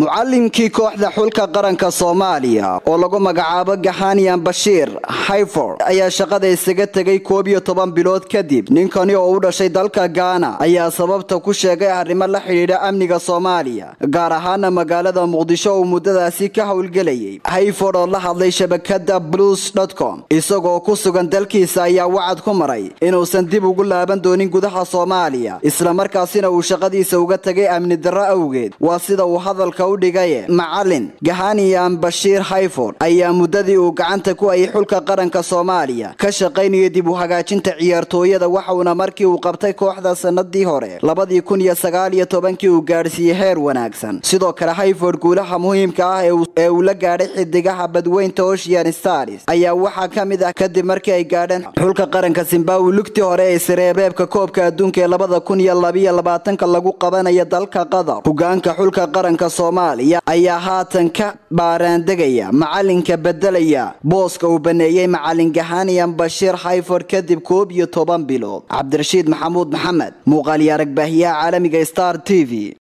mucalimkii kooxda xulka qaranka soomaaliya oo lagu magacaabo gaxaniyan bashiir hayford ayaa shaqada isaga tegay koob iyo toban bilood kadib ninkani oo u dhashay dalka gaana ayaa sababta ku sheegay arrimo la xidhiidha amniga soomaaliya gaar ahaana magaalada muqdisho uu muddadaasi ka howlgelayay hayford oo la hadlay shabakada blues com isagoo ku sugan dalkiisa ayaa wacad ku maray inuusan dib ugu laaban doonin gudaha soomaaliya islamarkaasina uu shaqadiisa uga tegay amni darro awgeed waa sida uu hadalka u dhigaye macalin gahaniyan bashiir hayford ayaa muddadii uu gacanta ku hayay xulka qaranka soomaaliya ka shaqaynaya dib u hagaajinta ciyaartooyada waxauna markii uu qabtay kooxda sanadii hore labadii kun iyo sagaal iyo tobankii uu gaadhsiiyey heer wanaagsan sidoo kale hayford guulaha muhiimka ah ee uu la gaadhay xidigaha badweynta ocean stars ayaa waxaa ka mid ah kadib markii ay gaadheen xulka qaranka zimbabwe lugtii hore ee sareereebka koobka adduunka ee labada kun iyo labiyo labaatanka lagu qabanaya dalka qatar hogaanka xulka qaranka soomaaliya ayaa haatan ka baaraandegaya macalinka bedelaya booska uu baneeyey macalin gahaniyan bashiir hayford kadib koob iyo toban bilood cabdirashiid maxamuud maxamed muuqaaliyo aragbaahiyaha caalamiga star t v